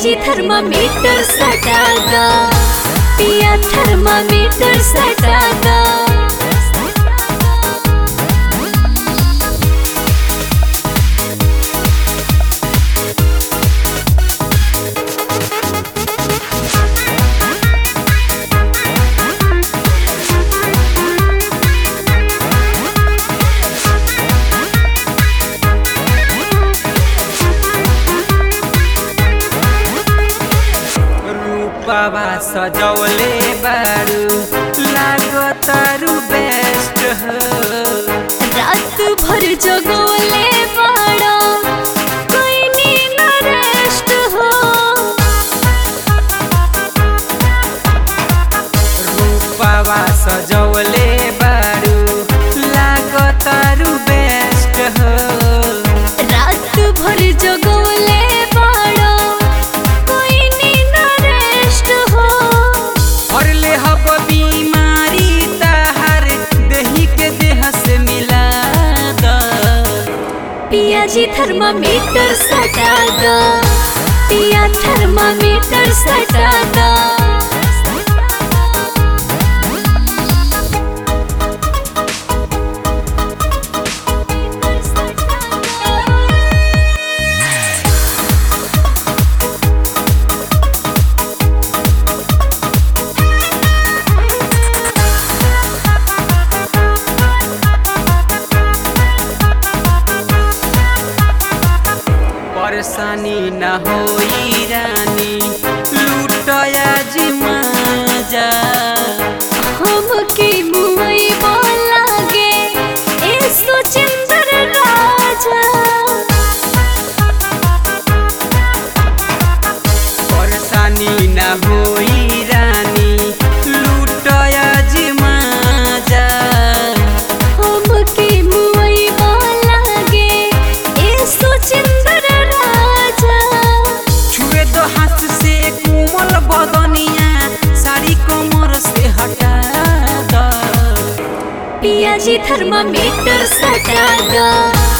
पियाजी थर्मामीटर सटागा पिया थर्मामीटर सटागा रूपवा सजौले बारू लागतारू बेस्ट हो रात भर जगोले बड़ा कोई नींद रेस्ट हो रूपवा सजौले बारू लागतारू बेस्ट हो रात भर जगोले बड़ा कोई नींद रेस्ट हो और ले हब बीमारी ताहर देही के देह से मिला द पियाजी थर्मामीटर सटागा पिया थर्मामीटर सटागा परेशानी न होई रानी लूटया जिमाजा हमके मुई बोलागे ए सुचिंदर राजा परेशानी न होई रानी लूटया जिमाजा हमके मुई बोलागे ए सुचिंदर राजा छुए दो हाथ से कोमल बदनिया साड़ी कमर से हटा द पियाजी थर्मामीटर सटागा